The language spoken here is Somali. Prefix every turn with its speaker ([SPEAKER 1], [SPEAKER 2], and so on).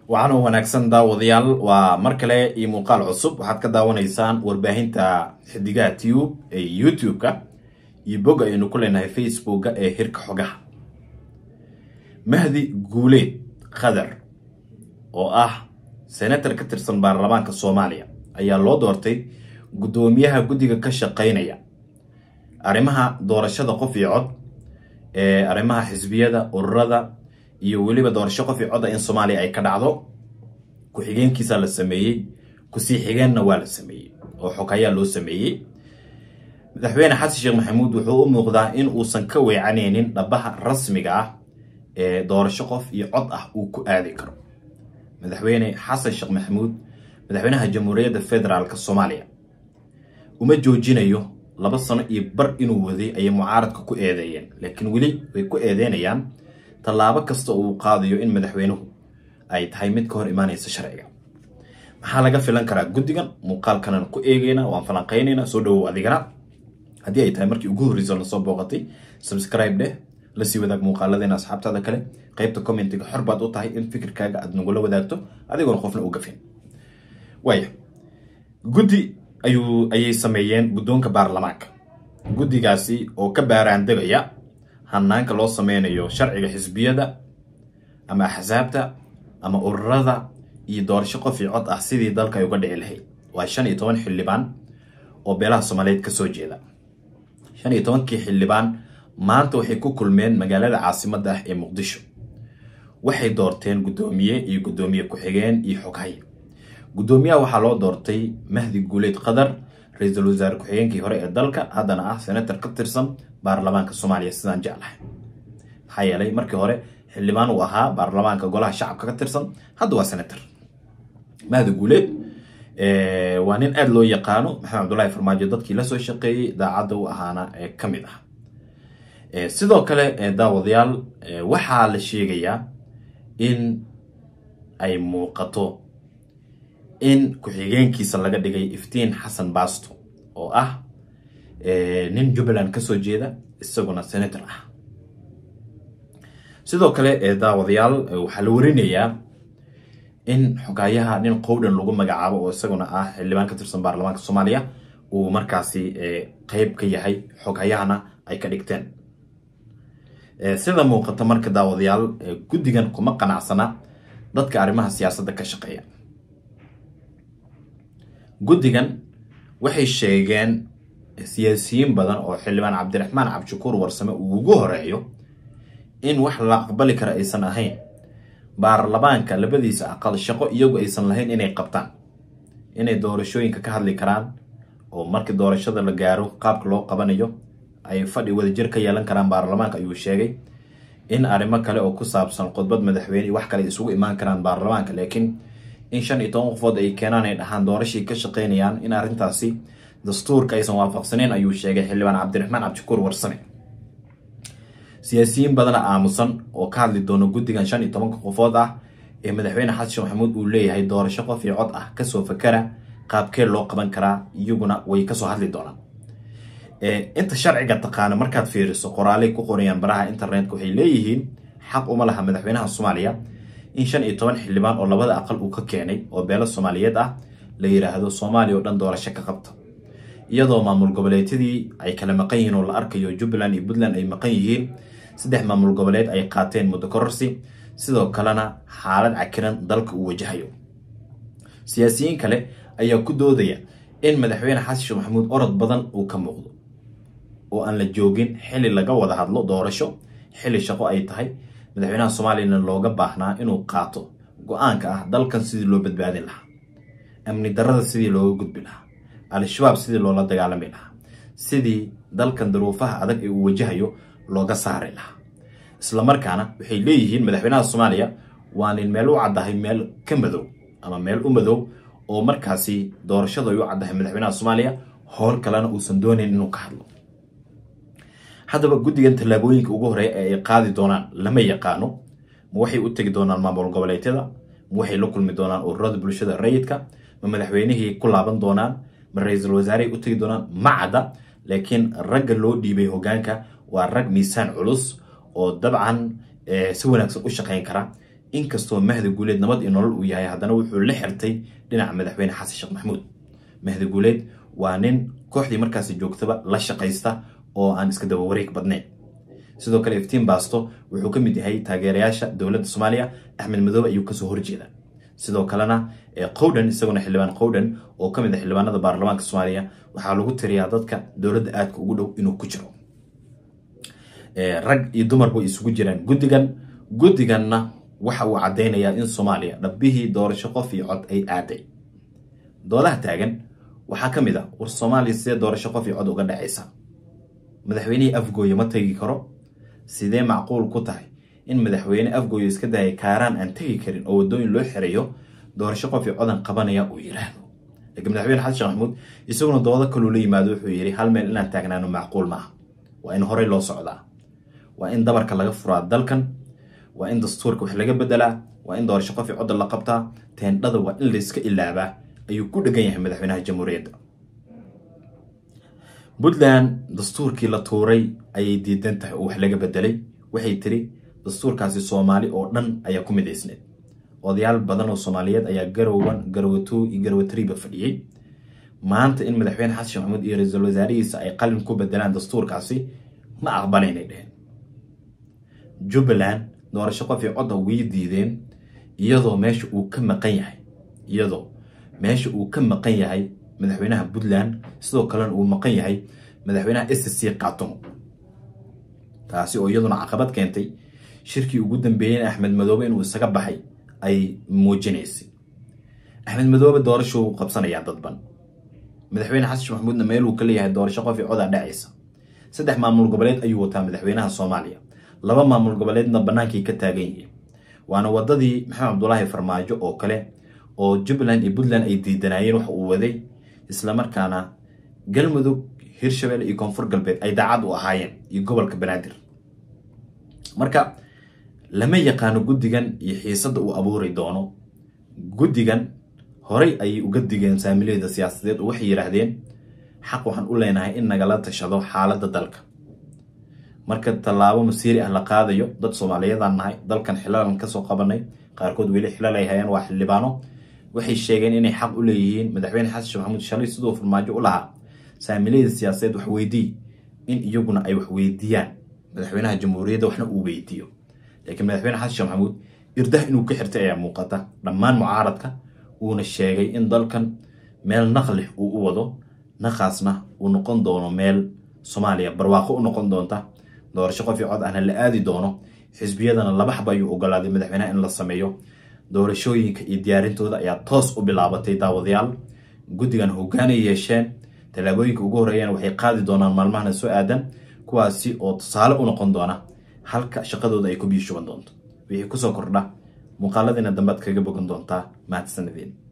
[SPEAKER 1] waxaana wanaagsan daawadayaal waa mar kale iyo muuqaal cusub waxaad ka daawanaysaan warbaahinta xidigaha tube ee youtube-ka iyo bog aynu ku leenahay facebooka ee hirka xogaha mahdi guuleed khadar oo ah senator ka tirsan baarlamaanka soomaaliya ayaa loo doortay guddoomiyaha guddiga ka shaqeynaya arrimaha doorashada qof iyo cod ee arrimaha xisbiyada ururada iyo weliba doorasho qof iyo codda in soomaaliya ay ka dhacdo ku-xigeenkiisaa la sameeyey kusii xigeenna waa la sameeyey oo xog ayaa loo sameeyey madaxweyne xasan sheekh maxamuud wuxuu u muuqdaa in uusan ka weecanaynin dhabaha rasmiga ah ee doorasho qof iyo cod ah uu ku aadi karo madaxweyne xasan sheekh maxamuud madaxweynaha jamhuuriyadda federaalk soomaaliya uma joojinayo laba sano iyo bar inuu waday ayay mucaaradka ku eedeeyeen laakiin weli way ku eedeynayaan tallaabo kasta uu qaadayo in madaxweynuhu ay tahay mid ka hor imaanaysa sharciga maxaa laga filan karaa guddigan muuqaalkanan ku eegeyna waan falanqeynayna soo dhawow adigana haddii ay tahay markii ugu horreysa lasoo booqatay subscribe dheh lasii wadaag muuqaaladeena asxaabtaada kale qaybta commentiga xor baad u tahay in fikirkaaga aad nagula wadaagto adigoona qofna u gafin waaya guddi ayuu ayay sameeyeen guddoonka baarlamaanka guddigaasi oo ka baaraandegaya hanaanka loo sameynayo sharciga xisbiyada ama axsaabta ama ururada iyo doorasho qof iyo cod ah sidii dalka ay uga dhici lahayd waa shan iyo toban xildhibaan oo beelaha soomaaliyeed kasoo jeeda shan iyo tobankii xildhibaan maanta waxay ku kulmeen magaalada caasimadda ah ee muqdisho waxay doorteen guddoomiye iyo guddoomiye ku-xigeen iyo xoghay guddoomiyaha waxaa loo doortay mahdi guuleed qadar ra-iisul wasaare ku-xigeenkii hore ee dalka haddana ah senator ka tirsan baarlamaanka soomaaliya sidaan jeclahay maxaa yeelay markii hore xildhibaan uu ahaa baarlamaanka golaha shacabka ka tirsan hadda waa senator mahdi guuleed waa nin aada loo yaqaano maxamed cabdullaahi farmaajo dadkii lasoo shaqeeyey daacadda u ahaana ee ka mid ah sidoo kale daawadayaal waxaa la sheegayaa in ay muuqato in ku-xigeenkiisa laga dhigay iftiin xasan baasto oo ah nin jubbaland kasoo jeeda isaguna senator ah sidoo kale daawadayaal waxaa la warinayaa in xogaayaha nin qowdhan lagu magacaabo oo isaguna ah xildhibaan ka tirsan baarlamaanka soomaaliya uu markaasi qeyb ka yahay xoghayahana ay ka dhigteen sida muuqata marka daawadayaal guddigan kuma qanacsana dadka arrimaha siyaasadda ka shaqeeya guddigan waxay sheegeen siyaasiyiin badan oo xildhibaan cabdiraxmaan cabdishakuur warsame uu ugu horeeyo in wax la aqbali kara aysan ahayn baarlamaanka labadiisa aqal shaqo iyagu aysan lahayn inay qabtaan inay doorashooyinka ka hadli karaan oo markii doorashada la gaaro qaabka loo qabanayo ay fadhi wadajir ka yeelan karaan baarlamaanka ayuu sheegay in arrimo kale oo ku saabsan khudbad madaxweyne wax kale isugu imaan karaan baarlamaanka laakiin in shan iyo toban qofood ay keenaan ay dhahaan doorashay ka shaqeynayaan in arrintaasi dastuurka aysan waafaqsaneyn ayuu sheegay xildhibaan cabdiraxmaan cabdishakuur warsame siyaasiyiin badana aamusan oo ka hadli doono guddigan shan iyo tobanka qofood ah ee madaxweyne xasan sheekh maxamuud uu leeyahay doorasho qof iyo cod ah kasoo fakara qaabkee loo qaban karaa iyaguna way kasoo hadli doonaan inta sharciga taqaana markaad fiiriso qoraalay ku qorayaan baraha internetka waxay leeyihiin xaq uma laha madaxweynaha soomaaliya in shan iyo toban xildhibaan oo labada aqal uu ka keenay oo beelo soomaaliyeed ah la yiraahdo soomaaliya oo dhan doorasho ka qabta iyadoo maamul goboleedyadii ay kala maqan yihiin oo la arkayo jubbaland iyo puntland ay maqan yihiin saddex maamul goboleed ay qaateen muddo kororsi sidoo kalena xaalad cakiran dalka uu wajahayo siyaasiyiin kale ayaa ku doodaya in madaxweyne xasan sheekh maxamuud orod badan uu ka muuqdo oo aan la joogin xili laga wada hadlo doorasho xili shaqo ay tahay madaxweynaha soomaaliyana looga baahnaa inuu qaato go-aanka ah dalkan sidii loo badbaadin lahaa amni darada sidii looga gudbi lahaa al-shabaab sidii loola dagaalami lahaa sidii dalkan daruufaha adag ee uu wajahayo looga saari lahaa islamarkaana waxay leeyihiin madaxweynaha soomaaliya waa nin meel u caddahay meel ka madow ama meel u madow oo markaasi doorashadu ay u caddahay madaxweynaha soomaaliya howl kalena uusan doonayn inuu ka hadlo haddaba guddigan tallaabooyinka ugu horeeya ee ay qaadi doonaan lama yaqaano ma waxay u tegi doonaan maamul goboleedyada ma waxay la kulmi doonaan ururada bulshada rayidka ma madaxweynihii ku laaban doonaan ma ra-iisul wasaarehay u tegi doonaan ma cadda laakiin ragga loo dhiibay hogaanka waa rag miisaan culus oo dabcan si wanaagsan u shaqayn kara inkastoo mahdi guuleed nabad iyo nolol uu yahay haddana wuxuu la xirtay dhinaca madaxweyne xasan sheekh maxamuud mahdi guuleed waa nin kooxdii markaasi joogtaba la shaqaysta oo aan iska daba wareeg badnayn sidoo kale iftiin baasto wuxuu ka mid yahay taageerayaasha dowladda soomaaliya axmed madoobe ayuu kasoo horjeeda sidoo kalena qowdhan isaguna xildhibaan qowdhan oo ka mid ah xildhibaanada baarlamaanka soomaaliya waxaa lagu tiriyaa dadka dowladda aadka ugu dhow inuu ku jiro rag iyo dumarba way isugu jiraan guddigan guddiganna waxa uu caddaynayaa in soomaaliya dhabbihii doorasho qof iyo cod ay aaday doodaha taagan waxaa ka mid a war soomaaliya sidee doorasho qof iyo cod uga dhacaysa madaxweynihii afgooye ma tegi karo sidee macquul ku tahay in madaxweyne afgooye iska daya kaaraan aan tegi karin oo waddooyin loo xirayo doorasho qof iyo codan qabanaya uu yidhaahdo laakiin madaxweyne xasan sheekh maxamuud isaguna doodo kaluu la yimaado wuxuu yidhi hal meel inaan taagnaano macquul maaha waa in horey loo socdaa waa in dabarka laga furaa dalkan waa in dastuurka wax laga bedelaa waa in doorasho qof iyo codda la qabtaa teendhada waa in layska ilaabaa ayuu ku dhegan yahay madaxweynaha jamhuuriyadda puntland dastuurkii la tuuray ayay diidan tahay oo wax laga bedelay waxay tiri dastuurkaasi soomaali oo dhan ayaa ku midaysneed odayaal badan oo soomaaliyeed ayaa garowan garowato iyo garowatriba fadhiyey maanta in madaxweyne xasan sheekh maxamuud iyo ra-iisul wasaarihiisa ay qalin ku bedelaan dastuurkaasi ma aqbalaynay dheheen jubbaland doorasho qof iyo codda way diideen iyadoo meesha uu ka maqan yahay iyadoo meesha uu ka maqan yahay madaxweynaha puntland sidoo kalena uu maqan yahay madaxweynaha s c katumo taasi oo iyaduna caqabad keentay shirkii ugu dambeeyeyna axmed madoobe inuu isaga baxay ay muujinaysay axmed madoobe doorashuu qabsanayaa dadban madaxweyne xasan sheekh maxamuudna meeluu ka leeyahay doorasho qof iyo codaa dhacaysa saddex maamul goboleed ayuu wataa madaxweynaha soomaaliya laba maamul goboleedna bannaankay ka taagan yihiin waana wadadii maxamed cabdulaahi farmaajo oo kale oo jubbaland iyo puntland ay diidanaayeen wax uu waday islamarkaana galmudug hirshabelle iyo koonfur galbeed ay daacad u ahaayeen iyo gobolka banaadir marka lama yaqaano guddigan iyo xiisadda uu abuuri doono guddigan horey ayay uga digeen saamiliyada siyaasadeed oo waxay yidhaahdeen xaq waxaan u leenahay in nagala tashado xaaladda dalka marka tallaabo masiiri ah la qaadayo dad soomaaliyeedaan nahay dalkan xilaalan kasoo qabanay qaarkood weli xilal ay hayaan waa xildhibaano waxay sheegeen inay xaq u leeyihiin madaxweyne xasan sheekh maxamuud shalay siduu farmaajo u lahaa saamiliyada siyaasadeed wax weydii in iyaguna ay wax weydiiyaan madaxweynaha jamhuuriyadda waxna uu weydiiyo laakiin madaxweyne xasan sheekh maxamuud irdah inuu ka xirtay ayaa muuqata dhammaan mucaaradka uuna sheegay in dalkan meel naqlih uu u wado naqaasna uu noqon doono meel soomaaliya barwaaqo u noqon doonta doorasho qof iyo cod ahna la aadi doono xisbiyadana laba xaba ayuu ogolaaday madaxweynaha in la sameeyo doorashooyinka iyo diyaarintooda ayaa toos u bilaabatay daawadayaal guddigan hoggaanay yeesheen tallaabooyinka ugu horreeyana waxay qaadi doonaan maalmahana soo aadan kuwaasi oo tusaale u noqon doona halka shaqadooda ay ku biishuban doonto wixii kusoo kordha muuqaaladiina dambead kaga bogan doontaa mahadsanideen